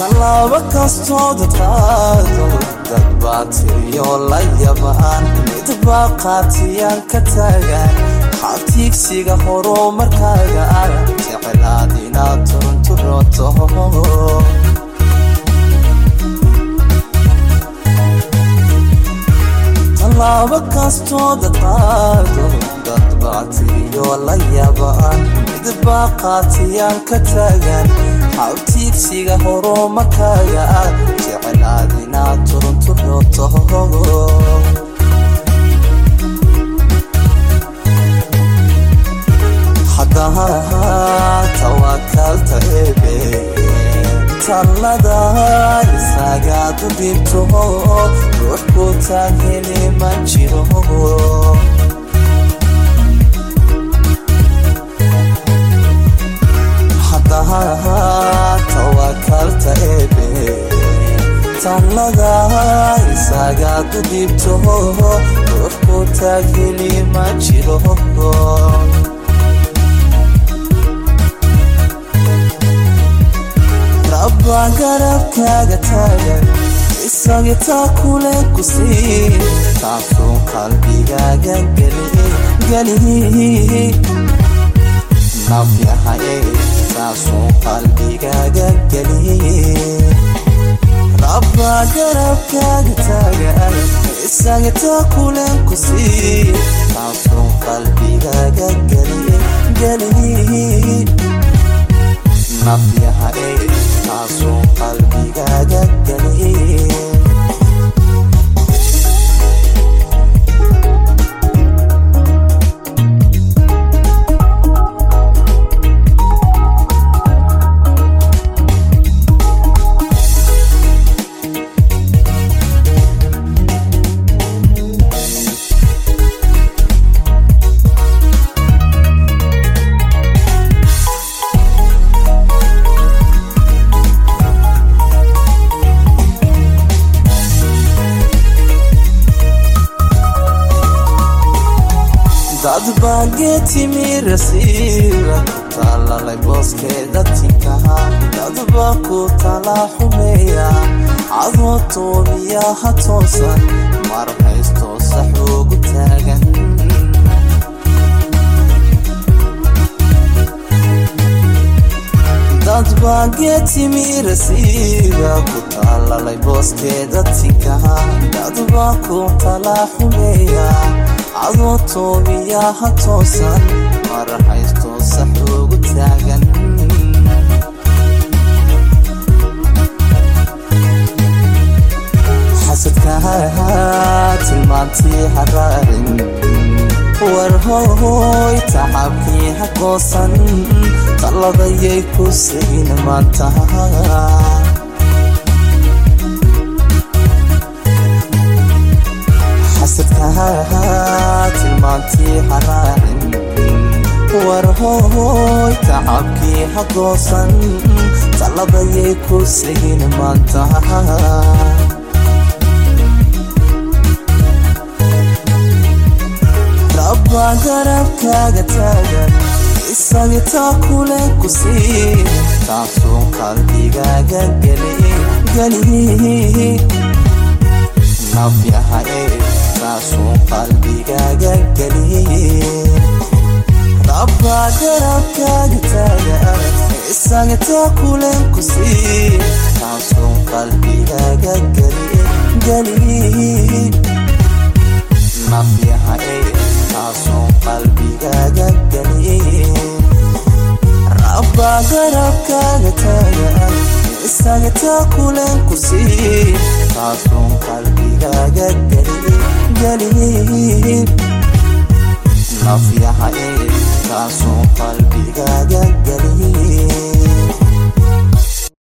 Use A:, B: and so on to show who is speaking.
A: tallaabo kastoo dadqaado dad baa tiriyo la yabaan mid baa qaatiyaan ka taagan xabtiigsiga horumarkaaga ah jecelaad inaad turunturoto tallaabo kastoo dadqaado dad baa tiriyo la yabaan mid baa qaatiyaan ka taagan xabtiigsiga horumarkaaga ah jecelaad inaad turunturoto haddaha tawakalta ebe tallada isagaad u dhibto ruux ku taagheli ma jiro haddaha tawakalta ebe tallada isagaad u dhibto ruux ku taagheli ma jiro rabbaa garabkaaga taagan isagi taa kule ku sii taasuu qalbigaaga geli nafyahaye taasuu qalbigaaga geli rabbaa garabkaaga taagan isagi taa kule ku sii taasuu qalbigaaga geli nafyahae taasuu qalbigaaga geli dad baa geetimirasiira ku taalalay booskeeda tinkaha dad baa ku talaa xumeeya cadoo toobiyaha toosan mar haystoo saxoogu taagan dad baa geetimirasiira ku taalalay booskeeda tinkaha dad baa ku talaa xumeeya cadoo toobiyaha toosan mar haystoo saxoogu taagan xasadkaha tilmaantii haraarin war hoy tacabkii ha goosan talladayay ku segin maanta xasadkaha tilmaantii haraarin war hoy tacabkii ha goosan talladayay ku segin maanta rabbaa garabkaaga taagan isagi taa kule ku sii taasuu qalbigaaga geli nafyahae taasuu qalbigaaga geli rabbaa garabkaaga taagan isagi taa kule ku sii taasuu qalbigaaga geli nafyahae taasuu qalbigaaga geli rabbaa garabkaaga taagan isaga taa kule ku sii taasuu qalbigaaga geli nafyahae taasuu qalbigaaga